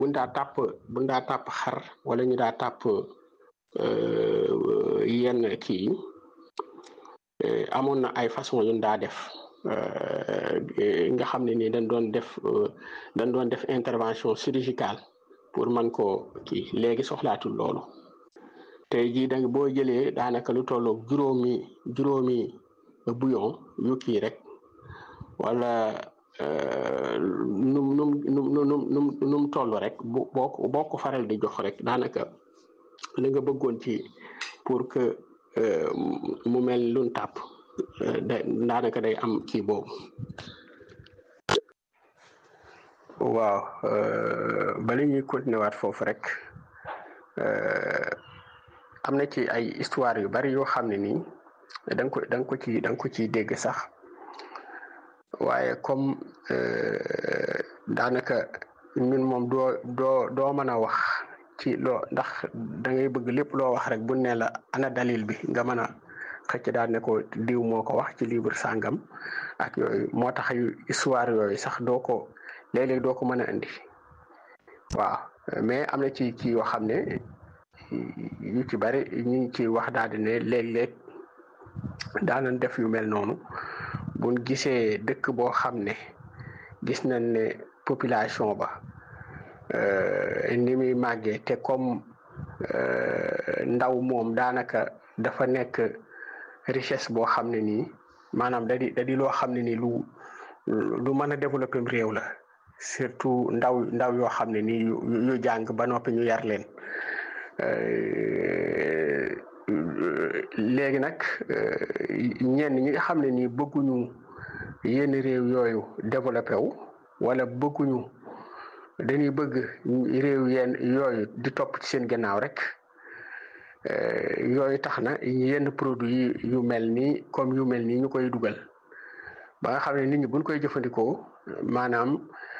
buñ daa tàpp buñ daa tàpp xar wala ñu daa tàpp yenn kii amoon na ay façon yu daa def nga xam ne nii dañ doon def dañ doon def intervention chirurgicale pour man ko kii léegi soxlaatul loolu tey jii da boo jëlee daanaka lu tolloog juróomi juróomi bouillon yu kii rek wala num num num num num num toll rek bu boo boo ko faral di jox rek daanaka li nga bëggoon ci pour que mu mel lun tàpp da daanaka day am kii boobu waaw bala ñuy continuer waat foofu rek am na ci ay histoire yu bari yoo xam ne nii da nga ko da nga ko ci da nga ko ciy dégg sax waaye comme daanaka ñun moom doo doo doo mën a wax ci loo ndax da ngay bëgg lépp loo wax rek bu ne la ana dalil bi nga mën a xëcc daal ne ko diw moo ko wax ci livre sàngam ak yooyu moo tax yu histoire yooyu sax doo ko léeg-léeg doo ko mën a indi waaw mais am na ci ci yoo xam ne yu ci bari ñu ngi ci wax daal di ne léeg-léeg daanan def yu mel noonu buñ gisee dëkk boo xam ne gis nañ ne population ba ni muy màggee te comme ndaw moom daanaka dafa nekk richesse boo xam ne nii maanaam da di da di loo xam ne nii lu lu mën a développer réew la surtout ndaw ndaw yoo xam ne nii yu jàng ba noppi ñu yar leen léegi nag ñenn ñi nga xam ne nii bëgguñu yenn réew yooyu développé wu wala bëgguñu dañuy bëgg réew yenn yooyu di topp ci seen gannaaw rek yooyu tax na yenn produit yu mel nii comme yu mel nii ñu koy dugal ba nga xam ne nit ñi buñ koy jëfandikoo maanaam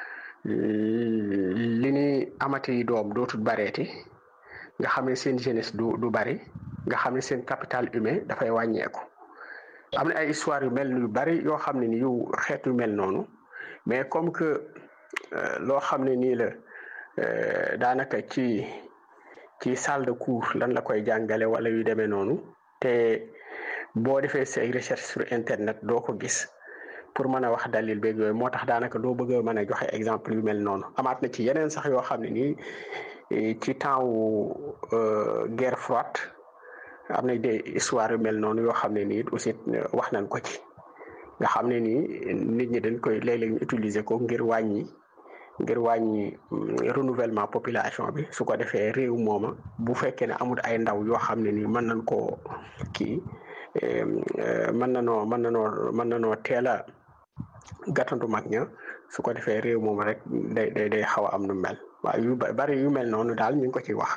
li ni amati doom dootul bareeti nga xam ne seen jeunesse du du bari nga xam ne seen capital humain dafay wàññeeku am na ay histoire yu mel yu bari yoo xam ne ni yu xeet yu mel noonu mais comme que loo xam ne nii la daanaka ci ci salle de cours lan la koy jàngale wala yu demee noonu te boo defee say recherche sur internet doo ko gis pour mën a wax dalil beeg yooyu moo tax daanaka doo bëgg a mën a joxe exemple yu mel noonu amaat na ci yeneen sax yoo xam ne nii ci temps wu guerre froide am na des histoire yu mel noonu yoo xam ne nii aussi wax nañ ko ci nga xam ne nii nit ñi dañ koy léeg-léeg ñu utiliser ko ngir wàññi ngir wàññi renouvellement population bi su ko defee réew mooma bu fekkee ne amul ay ndaw yoo xam ne nii mën nañ koo kii mën na noo mën na noo mën na noo teel a gàttandu mag ña su ko defee réew moom rek day day day xaw a am nu mel waaw yu bari yu mel noonu daal ñu ngi ko ci wax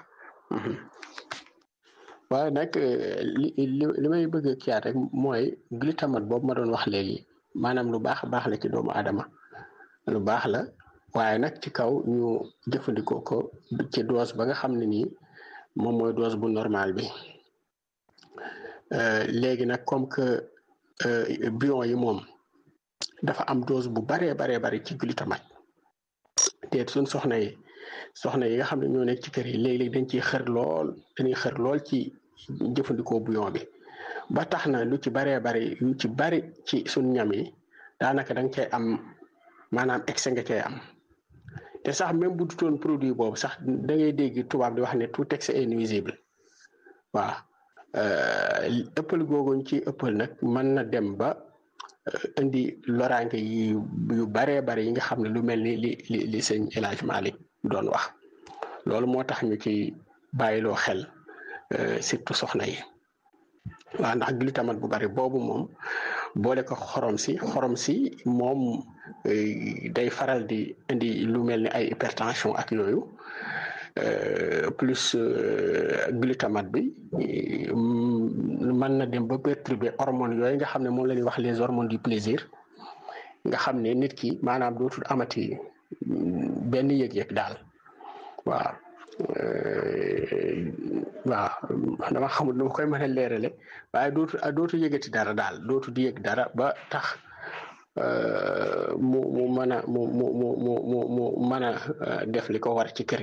waaye nag li li may bëgg a kiyaat rek mooy glutamate boobu ma doon wax léegi maanaam lu baax baax la ci doomu aadama lu baax la waaye nag ci kaw ñu jëfandikoo ko ci dose ba nga xam ne nii moom mooy dose bu normal bi léegi nag comme que bion yi moom dafa am dose bu baree baree bari ci glutamate te suñ soxna yi soxna yi nga xam ne ñoo nekk ci kër yi léeg-léeg dañ ciy xër lool dañuy xër lool ci jëfandikoo bouillon bi ba tax na lu ci baree bari lu ci bari ci suñ ñam yi daanaka da nga cay am maanaam excès nga cay am te sax même bu dutoon produit boobu sax da ngay dégg tubaab di wax ne tout excès est nuisible waaw ëppal googuñ ci ëppal nag mën na dem ba indi loraange yi yu baree bari yi nga xam ne lu mel ni li li li sëñ El Hadj Malick doon wax loolu moo tax ñu ci bàyyiloo xel surtout soxna yi waaw ndax glutamate bu bari boobu moom boole ko xorom si xorom si moom day faral di indi lu mel ni ay hypertension ak yooyu plus glutamate bi mën na dem ba perturber hormones yooyu nga xam ne moom la ñuy wax les hormones du plaisir nga xam ne nit ki maanaam dootul amati benn yëg-yëg daal waaw waaw dama xamul nu ma koy mën a leerale waaye dootu dootu yëgati dara daal dootu di yëg dara ba tax mu mu mën a mu mu mu mu mu mu mën a def li ko war ci kër